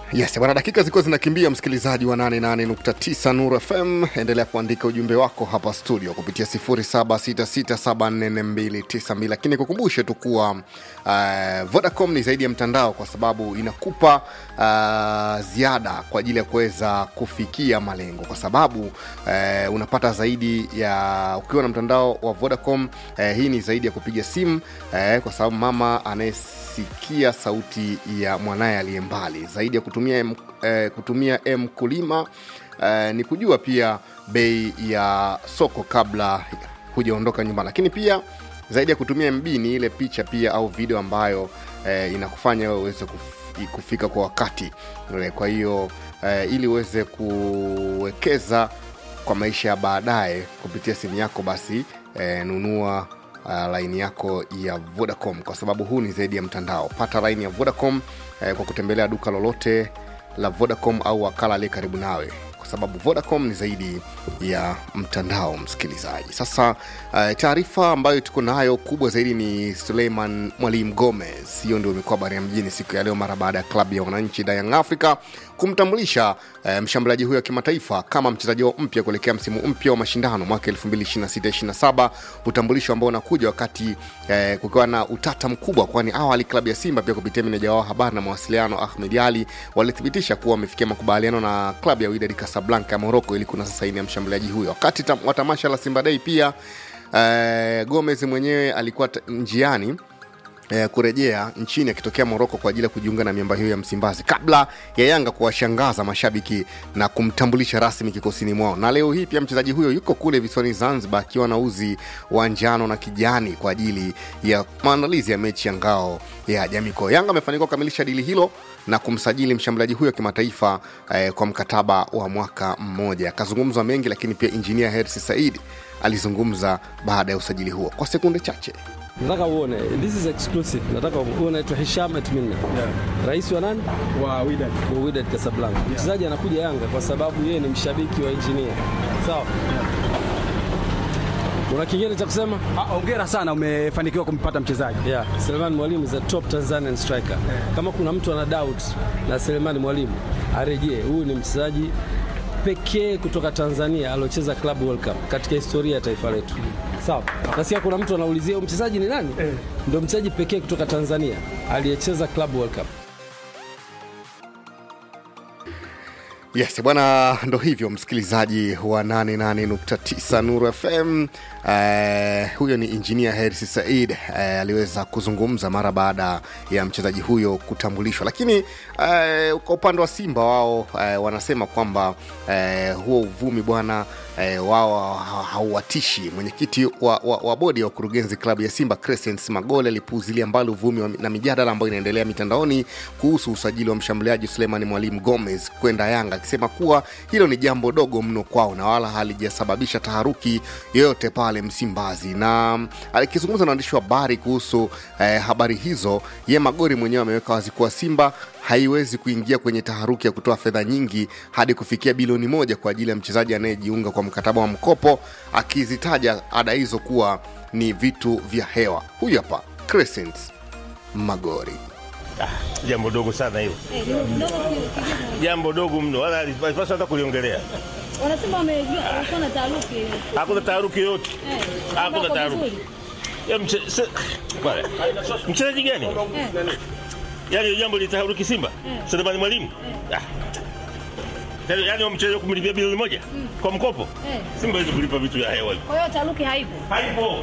Yes, bwana, dakika zilikuwa zinakimbia, msikilizaji wa 88.9 Nuru FM, endelea kuandika ujumbe wako hapa studio kupitia 0766744292 lakini kukumbushe tu kuwa uh, Vodacom ni zaidi ya mtandao, kwa sababu inakupa uh, ziada kwa ajili ya kuweza kufikia malengo, kwa sababu uh, unapata zaidi ya ukiwa na mtandao wa Vodacom. Uh, hii ni zaidi ya kupiga simu uh, kwa sababu mama anayesikia sauti ya mwanaye aliye mbali, zaidi ya kutumia M, eh, kutumia mkulima eh, ni kujua pia bei ya soko kabla hujaondoka nyumbani, lakini pia zaidi ya kutumia MB ni ile picha pia au video ambayo eh, inakufanya wewe uweze kuf- kufika kwa wakati eh, kwa hiyo eh, ili uweze kuwekeza kwa maisha ya baadaye kupitia simu yako, basi eh, nunua uh, laini yako ya Vodacom kwa sababu huu ni zaidi ya mtandao. Pata laini ya Vodacom eh, kwa kutembelea duka lolote la Vodacom au wakala aliye karibu nawe, kwa sababu Vodacom ni zaidi ya mtandao. Msikilizaji, sasa uh, taarifa ambayo tuko nayo kubwa zaidi ni Suleiman Mwalimu Gomez. Hiyo ndio imekuwa habari ya mjini siku ya leo mara baada ya klabu ya wananchi da Young Africa kumtambulisha eh, mshambuliaji huyo wa kimataifa kama mchezaji wao mpya kuelekea msimu mpya wa mashindano mwaka 2026-27, utambulisho ambao unakuja wakati eh, kukiwa na utata mkubwa, kwani awali klabu ya Simba pia kupitia meneja wao habari na mawasiliano Ahmed Ali walithibitisha kuwa wamefikia makubaliano na klabu ya Wydad Casablanca ya Morocco ili kunasa saini ya mshambuliaji huyo. Wakati tam, wa tamasha la Simba Day pia eh, Gomez mwenyewe alikuwa t- njiani eh, kurejea nchini akitokea Moroko kwa ajili ya kujiunga na miamba hiyo ya Msimbazi kabla ya Yanga kuwashangaza mashabiki na kumtambulisha rasmi kikosini mwao. Na leo hii pia mchezaji huyo yuko kule visiwani Zanzibar akiwa na uzi wa njano na kijani kwa ajili ya maandalizi ya mechi ya ngao ya jamii. Kwa hiyo Yanga amefanikiwa kukamilisha dili hilo na kumsajili mshambuliaji huyo kimataifa eh, kwa mkataba wa mwaka mmoja. Akazungumzwa mengi, lakini pia injinia Hersi Said alizungumza baada ya usajili huo kwa sekunde chache. Nataka uone this is exclusive. Nataka uone naitwa Hisham Atminna. Yeah. Rais wa nani? wa Wydad. Wa Wydad Casablanca. Mchezaji anakuja Yanga kwa sababu yeye ni mshabiki wa engineer. Sawa? Una kingine cha kusema? Ah, Hongera sana umefanikiwa kumpata mchezaji. Yeah, Selemani Mwalimu is a top Tanzanian striker. Kama kuna mtu ana doubt na Selemani Mwalimu arejee. Huyu ni mchezaji pekee kutoka Tanzania aliocheza Club World Cup katika historia ya taifa letu. Sawa. Nasikia kuna mtu anaulizia huyu mchezaji ni nani? Ndio mchezaji pekee kutoka Tanzania aliyecheza Club World Cup. Yes bwana, ndo hivyo msikilizaji wa 88.9 Nuru FM. Uh, huyo ni injinia Hersi Said uh, aliweza kuzungumza mara baada ya mchezaji huyo kutambulishwa, lakini uh, kwa upande wa Simba wao uh, wanasema kwamba uh, huo uvumi bwana uh, wao ha- hauwatishi. Mwenyekiti wa, wa, wa bodi ya wakurugenzi klabu ya Simba Crescent Magole alipuuzilia mbali uvumi wa- na mijadala ambayo inaendelea mitandaoni kuhusu usajili wa mshambuliaji Suleiman Mwalimu Gomez kwenda Yanga, akisema kuwa hilo ni jambo dogo mno kwao na wala halijasababisha taharuki yoyote pale Msimbazi. Na mm, akizungumza na waandishi wa habari kuhusu eh, habari hizo, ye Magori mwenyewe ameweka wazi kuwa Simba haiwezi kuingia kwenye taharuki ya kutoa fedha nyingi hadi kufikia bilioni moja kwa ajili ya mchezaji anayejiunga kwa mkataba wa mkopo, akizitaja ada hizo kuwa ni vitu vya hewa. Huyu hapa Crescent Magori. jambo dogo sana hilo, jambo dogo mno, wala alipaswa hata kuliongelea. Wanasema wamejua walikuwa na taharuki. Hakuna taharuki yoyote, Eh, hakuna wako taharuki. vizuri. Ya mche- se- bwana, Mchezaji gani? Yaani jambo litaharuki Simba? Selemani Mwalimu? Ah. Yaani- Yaani wamchezaji kumlipia bilioni moja kwa mkopo? Eh. Simba hawezi kulipa vitu vya hewa hivyo. Kwa hiyo taharuki haipo. Haipo.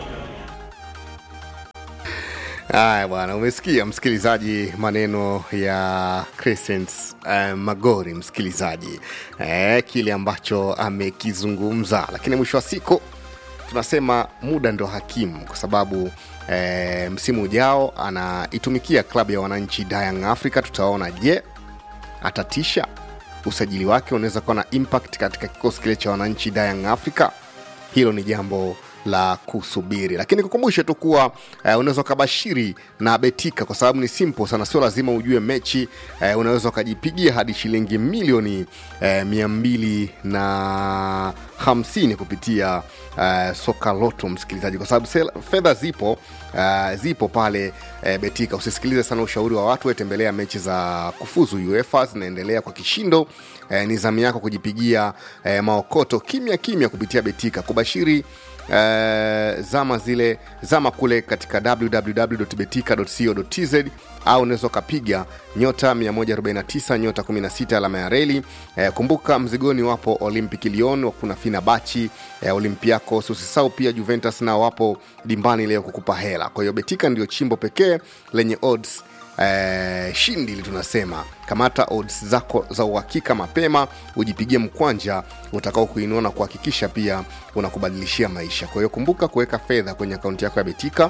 Haya bwana, umesikia msikilizaji, maneno ya Crescent uh, Magori, msikilizaji eh, kile ambacho amekizungumza, lakini mwisho wa siku tunasema muda ndo hakimu, kwa sababu eh, msimu ujao anaitumikia klabu ya wananchi Young Africa. Tutaona je, atatisha usajili wake unaweza kuwa na impact katika kikosi kile cha wananchi Young Africa. Hilo ni jambo la kusubiri, lakini kukumbushe tu kuwa eh, unaweza ukabashiri na betika kwa sababu ni simple sana, sio lazima ujue mechi eh, unaweza ukajipigia hadi shilingi milioni eh, mia mbili na hamsini kupitia uh, soka loto msikilizaji kwa sababu sel- fedha zipo uh, zipo pale uh, betika usisikilize sana ushauri wa watu wetembelea mechi za kufuzu uefa zinaendelea kwa kishindo eh, ni zamu yako kujipigia eh, maokoto kimya kimya kupitia betika kubashiri eh, zama zile zama kule katika www.betika.co.tz au unaweza ukapiga nyota 149 nyota 16 alama ya reli eh, kumbuka mzigoni wapo olympic lyon kuna fina bachi eh, olympiacos usisau pia juventus nao wapo dimbani leo kukupa hela kwa hiyo betika ndio chimbo pekee lenye odds eh, shindi ili tunasema kamata odds zako za uhakika mapema ujipigie mkwanja utakao kuinua na kuhakikisha pia unakubadilishia maisha kwa hiyo kumbuka kuweka fedha kwenye akaunti yako ya betika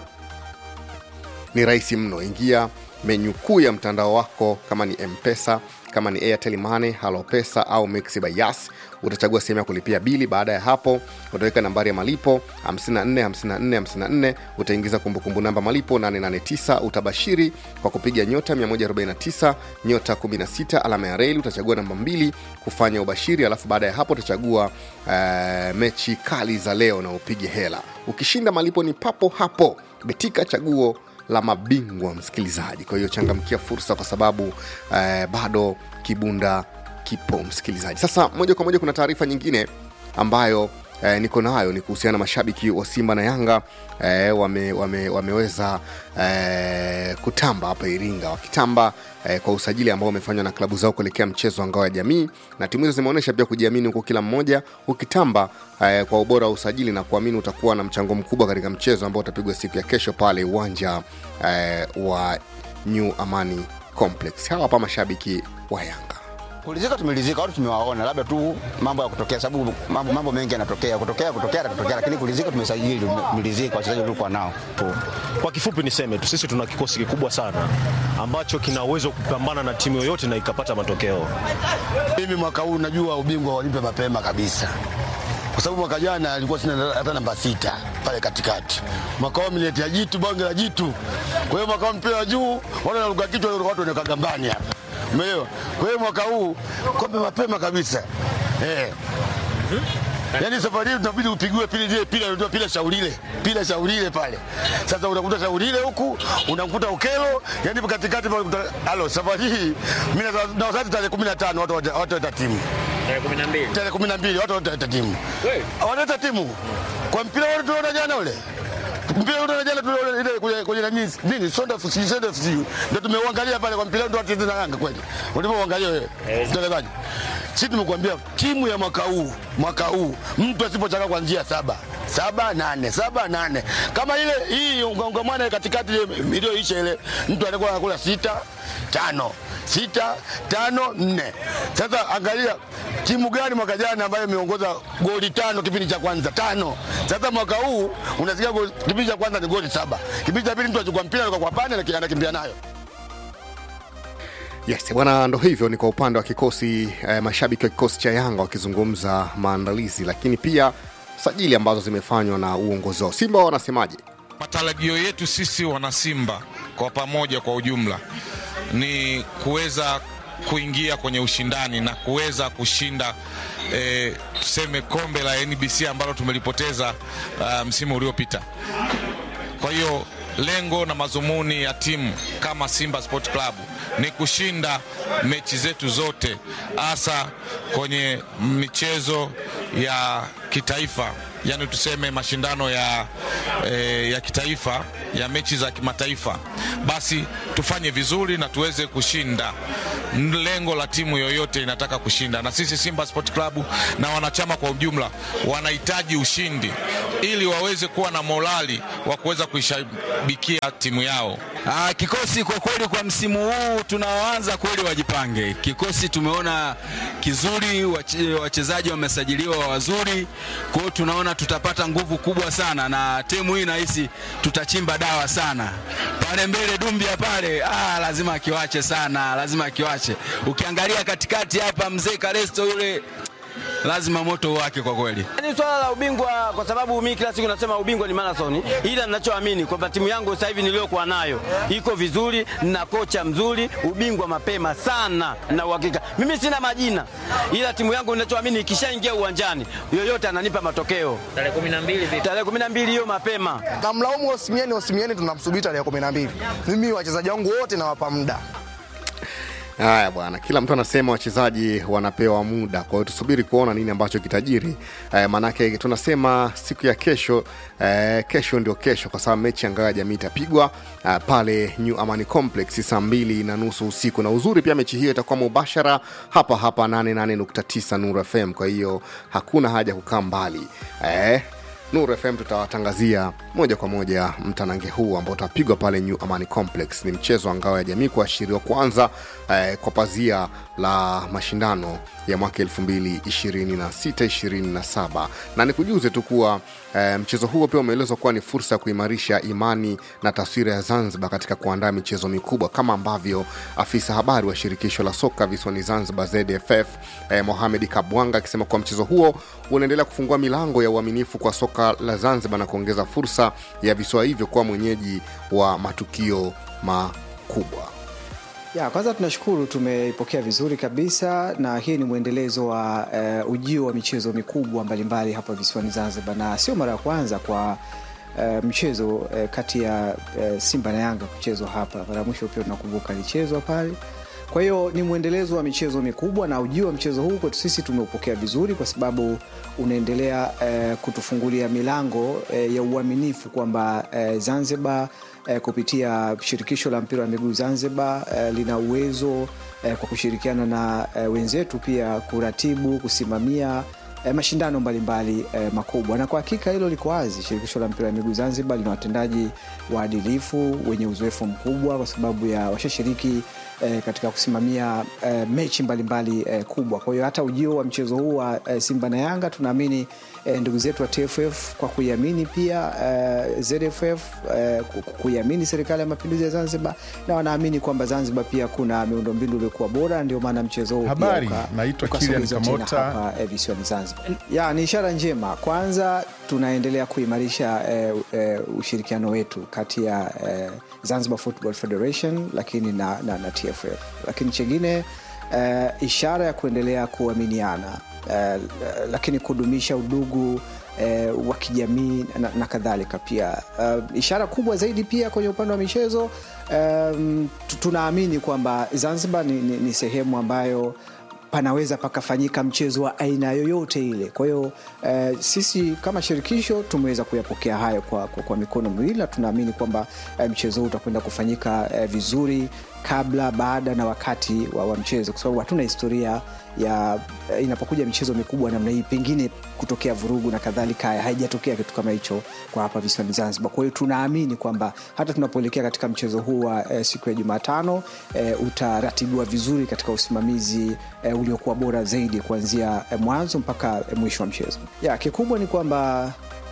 ni rahisi mno ingia menyu kuu ya mtandao wako kama ni mpesa kama ni airtel money halopesa au mixi by yas utachagua sehemu ya kulipia bili baada ya hapo utaweka nambari ya malipo 545454 utaingiza kumbukumbu namba malipo 889 utabashiri kwa kupiga nyota 149 nyota 16 alama ya reli utachagua namba mbili kufanya ubashiri alafu baada ya hapo utachagua uh, mechi kali za leo na upige hela ukishinda malipo ni papo hapo betika chaguo la mabingwa msikilizaji kwa hiyo changamkia fursa kwa sababu eh, bado kibunda kipo msikilizaji sasa moja kwa moja kuna taarifa nyingine ambayo eh, niko nayo ni kuhusiana na mashabiki wa simba na yanga eh, wame, wame, wameweza eh, kutamba hapa iringa wakitamba eh, kwa usajili ambao umefanywa na klabu zao kuelekea mchezo wa ngao ya jamii na timu hizo zimeonyesha pia kujiamini huku kila mmoja ukitamba eh, kwa ubora wa usajili na kuamini utakuwa na mchango mkubwa katika mchezo ambao utapigwa siku ya kesho pale uwanja eh, wa new amani complex hawa hapa mashabiki wa yanga Kulizika tumelizika, watu tumewaona, labda tu mambo ya kutokea, sababu mambo, mambo mengi yanatokea, kutokea kutokea yatatokea, lakini kulizika tumesajili, tumelizika wachezaji tulikuwa nao tu. Kwa kifupi niseme tu, sisi tuna kikosi kikubwa sana ambacho kina uwezo kupambana na timu yoyote na ikapata matokeo. Mimi mwaka huu najua ubingwa walipe mapema kabisa, kwa sababu mwaka jana alikuwa sina hata namba sita pale katikati. Mwaka huu ameniletea jitu, bonge la jitu. Kwa hiyo mwaka huu mpira wa juu, watu wanaruka kichwa, watu wanaweka gambani hapa, umeelewa? Kwa hiyo mwaka huu kombe mapema kabisa eh. Yaani safari hii tunabidi upigiwe pili ile pila ndio pila shaulile. Pila shaulile pale. Sasa unakuta shaulile huku, unakuta ukelo, yaani katikati pale unakuta alo safari hii mimi na- na wasati tarehe 15 watu wata- watu wata timu. Tarehe 12. Tarehe 12 watu wata timu. Wanaleta timu. Kwa mpira wote tunaona jana ule. Mpira ule jana tuliona ile kwenye kwenye nani nini Sonda FC Sonda FC ndio tumeuangalia pale kwa mpira ndio wacheza na Yanga kweli. Ulipoangalia wewe. Mtangazaji. Sisi tumekuambia timu ya mwaka huu, mwaka huu mtu asipochanga kuanzia saba saba nane saba nane kama ile hii ungamwana katikati ile iliyoisha ile, mtu anakuwa anakula sita tano sita tano nne. Sasa angalia timu gani mwaka jana ambayo imeongoza goli tano kipindi cha kwanza tano. Sasa mwaka huu unasikia goli- kipindi cha kwanza ni goli saba, kipindi cha pili mtu achukua mpira kwa pande na anakimbia nayo. yes bwana ndo hivyo ni kwa upande wa kikosi eh, mashabiki wa kikosi cha yanga wakizungumza maandalizi lakini pia sajili ambazo zimefanywa na uongozi wao simba wanasemaje Matarajio yetu sisi wanasimba kwa pamoja, kwa ujumla, ni kuweza kuingia kwenye ushindani na kuweza kushinda eh, tuseme kombe la NBC ambalo tumelipoteza uh, msimu uliopita. Kwa hiyo lengo na mazumuni ya timu kama Simba Sport Club ni kushinda mechi zetu zote, hasa kwenye michezo ya kitaifa, yani tuseme mashindano ya, eh, ya kitaifa ya mechi za kimataifa, basi tufanye vizuri na tuweze kushinda. Lengo la timu yoyote inataka kushinda, na sisi Simba Sport Club na wanachama kwa ujumla wanahitaji ushindi ili waweze kuwa na morali wa kuweza kuishabikia timu yao. Ah, kikosi kwa kweli kwa msimu huu tunaoanza kweli wajipange. Kikosi tumeona kizuri, wache- wachezaji wamesajiliwa wazuri, kwa hiyo tunaona tutapata nguvu kubwa sana, na timu hii nahisi tutachimba dawa sana pale mbele. Dumbia pale ah, lazima akiwache sana, lazima akiwache. Ukiangalia katikati hapa, mzee Karesto yule lazima moto wake kwa kweli. Ni swala la ubingwa, kwa sababu mimi kila siku nasema ubingwa ni marathon, ila ninachoamini kwamba timu yangu sasa hivi niliyokuwa nayo iko vizuri na kocha mzuri, ubingwa mapema sana na uhakika. Mimi sina majina, ila timu yangu ninachoamini ikishaingia uwanjani, yoyote ananipa matokeo. Tarehe 12 vipi? Tarehe 12 hiyo mapema. Namlaumu Osimieni, Osimieni tunamsubiri tarehe kumi na mbili. Mimi wachezaji wangu wote nawapa muda. Haya bwana, kila mtu anasema wachezaji wanapewa muda, kwa hiyo tusubiri kuona nini ambacho kitajiri. Eh, maanake tunasema siku ya kesho eh, kesho ndio kesho, kwa sababu mechi ya ngao ya jamii itapigwa eh, pale New Amani Complex saa mbili na nusu usiku, na uzuri pia mechi hiyo itakuwa mubashara hapa hapa 88.9 Nuru FM, kwa hiyo hakuna haja ya kukaa mbali eh, Nuru FM tutawatangazia moja kwa moja mtanange huu ambao utapigwa pale New Amani Complex. Ni mchezo wa ngao ya jamii kuashiriwa kwanza eh, kwa pazia la mashindano ya mwaka 2026-27 na nikujuze tu kuwa eh, mchezo huo pia umeelezwa kuwa ni fursa ya kuimarisha imani na taswira ya Zanzibar katika kuandaa michezo mikubwa kama ambavyo afisa habari wa shirikisho la soka visiwani Zanzibar ZFF eh, Mohamed Kabwanga akisema kuwa mchezo huo unaendelea kufungua milango ya uaminifu kwa soka la Zanzibar na kuongeza fursa ya visiwa hivyo kuwa mwenyeji wa matukio makubwa. Ya, kwanza tunashukuru tumeipokea vizuri kabisa na hii ni mwendelezo wa uh, ujio wa michezo mikubwa mbalimbali hapa visiwani Zanzibar na sio mara ya kwanza kwa uh, mchezo uh, kati ya uh, Simba na Yanga kuchezwa hapa. Mara ya mwisho pia tunakumbuka alichezwa pale. Kwa hiyo ni mwendelezo wa michezo mikubwa na ujio wa mchezo huu kwetu sisi tumeupokea vizuri kwa sababu unaendelea uh, kutufungulia milango uh, ya uaminifu kwamba uh, Zanzibar eh, kupitia shirikisho la mpira wa miguu Zanzibar eh, lina uwezo eh, kwa kushirikiana na eh, wenzetu pia kuratibu, kusimamia eh, mashindano mbalimbali eh, makubwa, na kwa hakika hilo liko wazi. Shirikisho la mpira wa miguu Zanzibar lina watendaji waadilifu wenye uzoefu mkubwa, kwa sababu ya washashiriki eh, katika kusimamia eh, mechi mbalimbali eh, kubwa. Kwa hiyo hata ujio wa mchezo huu wa eh, Simba na Yanga tunaamini eh, ndugu zetu wa TFF kwa kuiamini pia eh, ZFF eh, kuiamini serikali ya mapinduzi ya Zanzibar na wanaamini kwamba Zanzibar pia kuna miundombinu iliyokuwa bora, ndio maana mchezo huu Habari, pia uka- naitwa ukasogezwa Kilian tena Kamota. hapa eh, visiwani Zanzibar. Ya, ni ishara njema. Kwanza tunaendelea kuimarisha eh, eh, ushirikiano wetu kati ya eh, Zanzibar Football Federation lakini na, na, na TFF, lakini chengine eh, ishara ya kuendelea kuaminiana eh, lakini kudumisha udugu eh, wa kijamii na, na kadhalika pia uh, ishara kubwa zaidi pia kwenye upande wa michezo um, tu- tunaamini kwamba Zanzibar ni, ni, ni sehemu ambayo panaweza pakafanyika mchezo wa aina yoyote ile. Kwa hiyo eh, sisi kama shirikisho tumeweza kuyapokea hayo kwa, kwa, kwa mikono miwili na tunaamini kwamba eh, mchezo huu utakwenda kufanyika eh, vizuri kabla, baada na wakati wa, wa mchezo, kwa sababu hatuna historia ya eh, inapokuja michezo mikubwa namna hii, pengine kutokea vurugu na kadhalika, haijatokea kitu kama hicho kwa hapa visiwani Zanzibar. Kwa hiyo tunaamini kwamba hata tunapoelekea katika mchezo huu wa eh, siku ya Jumatano eh, utaratibiwa vizuri katika usimamizi eh, uliokuwa bora zaidi kuanzia eh, mwanzo mpaka eh, mwisho wa mchezo. Ya, kikubwa ni kwamba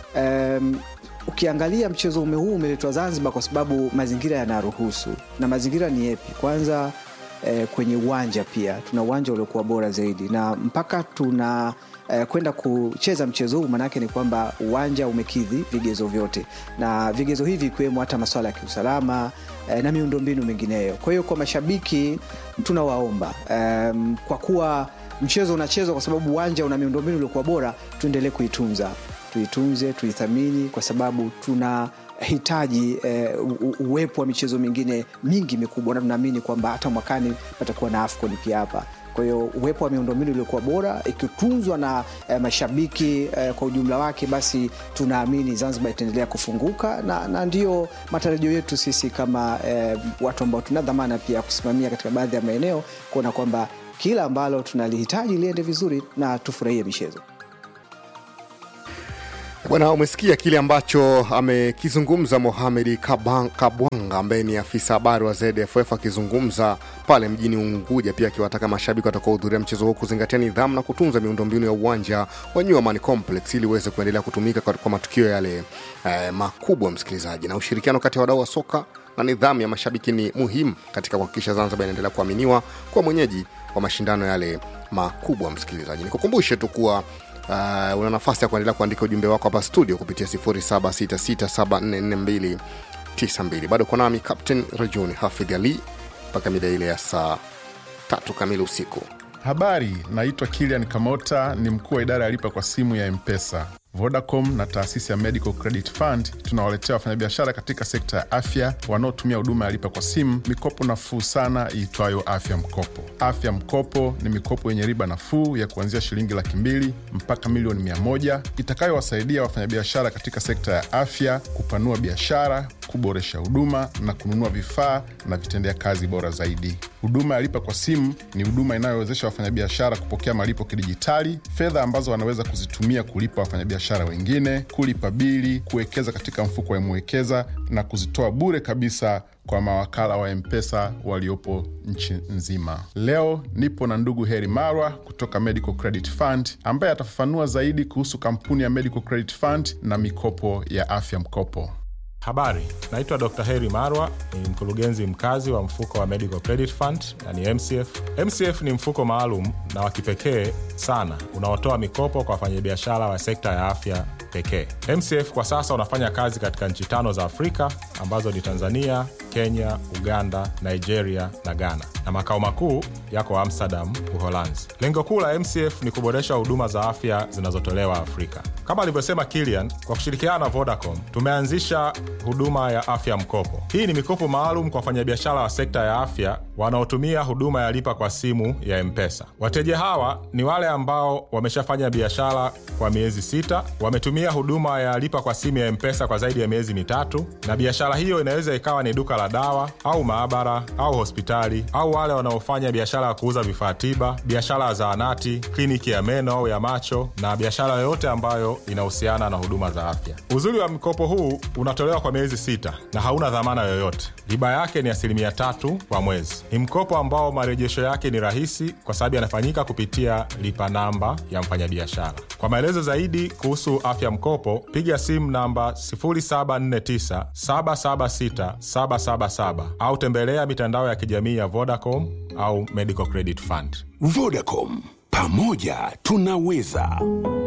em, ukiangalia mchezo ume huu umeletwa Zanzibar kwa sababu mazingira yanaruhusu, na mazingira ni yepi? Kwanza eh, kwenye uwanja pia tuna uwanja uliokuwa bora zaidi, na mpaka tuna eh, kwenda kucheza mchezo huu, maanake ni kwamba uwanja umekidhi vigezo vyote, na vigezo hivi ikiwemo hata masuala ya kiusalama eh, na miundombinu mingineyo. Kwa hiyo kwa mashabiki tunawaomba em, kwa kuwa mchezo unachezwa kwa sababu uwanja una miundombinu uliokuwa bora, tuendelee kuitunza tuitunze tuithamini kwa sababu tuna hitaji eh, u- u- uwepo wa michezo mingine mingi mikubwa na tunaamini kwamba hata mwakani patakuwa na afcon pia hapa kwa hiyo uwepo wa miundombinu iliyokuwa bora ikitunzwa na eh, mashabiki eh, kwa ujumla wake basi tunaamini zanzibar itaendelea kufunguka na, na ndio matarajio yetu sisi kama eh, watu ambao tuna dhamana pia ya kusimamia katika baadhi ya maeneo kuona kwamba kila ambalo tunalihitaji liende vizuri na tufurahie michezo Bwana, umesikia kile ambacho amekizungumza Mohamed Kaban- Kabwanga ambaye ni afisa habari wa ZFF akizungumza pale mjini Unguja, pia akiwataka mashabiki watakaohudhuria mchezo huo kuzingatia nidhamu na kutunza miundombinu ya uwanja wa New Amaan Complex ili uweze kuendelea kutumika kwa, kwa matukio yale eh, makubwa, msikilizaji. Na ushirikiano kati ya wadau wa soka na nidhamu ya mashabiki ni muhimu katika kuhakikisha Zanzibar inaendelea kuaminiwa kwa mwenyeji wa mashindano yale makubwa msikilizaji nikukumbushe tu kuwa uh, una nafasi ya kuendelea kuandika ujumbe wako hapa studio kupitia 0766744292 bado uko nami captain rajuni hafidh ali mpaka mida ile ya saa tatu kamili usiku Habari, naitwa Kilian Kamota, ni mkuu wa idara ya lipa kwa simu ya Mpesa. Vodacom na taasisi ya Medical Credit Fund tunawaletea wafanyabiashara katika sekta ya afya wanaotumia huduma ya lipa kwa simu mikopo nafuu sana iitwayo Afya Mkopo. Afya Mkopo ni mikopo yenye riba nafuu ya kuanzia shilingi laki mbili mpaka milioni mia moja itakayowasaidia wafanyabiashara katika sekta ya afya kupanua biashara, kuboresha huduma na kununua vifaa na vitendea kazi bora zaidi. Huduma ya lipa kwa simu ni huduma inayowezesha wafanyabiashara kupokea malipo kidijitali, fedha ambazo wanaweza kuzitumia kulipa wafanyabiashara wengine, kulipa bili, kuwekeza katika mfuko wa Mwekeza na kuzitoa bure kabisa kwa mawakala wa Mpesa waliopo nchi nzima. Leo nipo na ndugu Heri Marwa kutoka Medical Credit Fund ambaye atafafanua zaidi kuhusu kampuni ya Medical Credit Fund na mikopo ya afya mkopo. Habari, naitwa Dr. Heri Marwa, ni mkurugenzi mkazi wa mfuko wa Medical Credit Fund yani MCF. MCF ni mfuko maalum na wa kipekee sana unaotoa mikopo kwa wafanyabiashara wa sekta ya afya pekee. MCF kwa sasa unafanya kazi katika nchi tano za Afrika ambazo ni Tanzania, Kenya, Uganda, Nigeria na Ghana, na makao makuu yako Amsterdam, Uholanzi. Lengo kuu la MCF ni kuboresha huduma za afya zinazotolewa Afrika. Kama alivyosema Kilian, kwa kushirikiana na Vodacom tumeanzisha huduma ya afya mkopo. Hii ni mikopo maalum kwa wafanyabiashara wa sekta ya afya wanaotumia huduma ya lipa kwa simu ya Mpesa. Wateja hawa ni wale ambao wameshafanya biashara kwa miezi sita, wametumia huduma ya lipa kwa simu ya Mpesa kwa zaidi ya miezi mitatu, na biashara hiyo inaweza ikawa ni duka la dawa au maabara au hospitali, au wale wanaofanya biashara ya kuuza vifaa tiba, biashara ya zahanati, kliniki ya meno au ya macho, na biashara yoyote ambayo inahusiana na huduma za afya. Uzuri wa mkopo huu unatolewa kwa miezi sita na hauna dhamana yoyote. Riba yake ni asilimia tatu kwa mwezi. Ni mkopo ambao marejesho yake ni rahisi kwa sababu yanafanyika kupitia lipa namba ya mfanyabiashara. Kwa maelezo zaidi kuhusu afya mkopo, piga simu namba 0749 776 777 au tembelea mitandao ya kijamii ya Vodacom au Medical Credit Fund. Vodacom, pamoja tunaweza.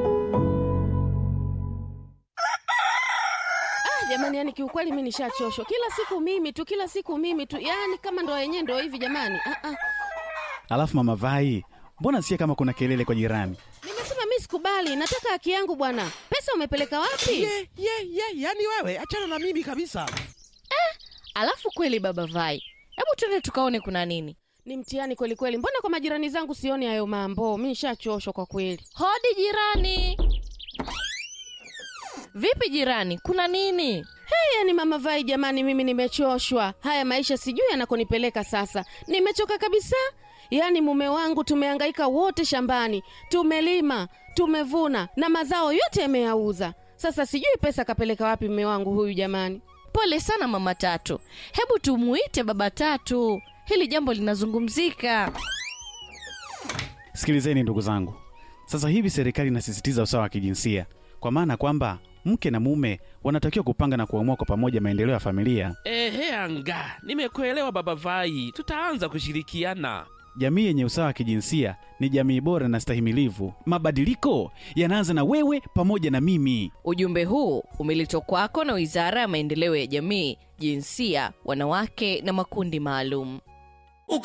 jamani yani kiukweli mi nishachoshwa kila siku mimi tu kila siku mimi tu yani kama ndo yenyewe ndo hivi jamani ah, ah. alafu mama vai mbona sikia kama kuna kelele kwa jirani nimesema mi sikubali nataka haki yangu bwana pesa umepeleka wapi ye ye ye yani wewe achana na mimi kabisa alafu kweli baba vai hebu tuende tukaone kuna nini ni mtihani kweli kweli mbona kwa majirani zangu sioni hayo mambo mi nishachoshwa kwa kweli hodi jirani vipi jirani kuna nini hey, yani mama vai jamani mimi nimechoshwa haya maisha sijui yanakonipeleka sasa nimechoka kabisa yaani mume wangu tumehangaika wote shambani tumelima tumevuna na mazao yote yameyauza sasa sijui pesa kapeleka wapi mume wangu huyu jamani pole sana mama tatu hebu tumuite baba tatu hili jambo linazungumzika sikilizeni ndugu zangu sasa hivi serikali inasisitiza usawa wa kijinsia kwa maana kwamba mke na mume wanatakiwa kupanga na kuamua kwa pamoja maendeleo ya familia ehe anga nimekuelewa baba vai tutaanza kushirikiana jamii yenye usawa wa kijinsia ni jamii bora na stahimilivu mabadiliko yanaanza na wewe pamoja na mimi ujumbe huu umeletwa kwako na wizara ya maendeleo ya jamii jinsia wanawake na makundi maalum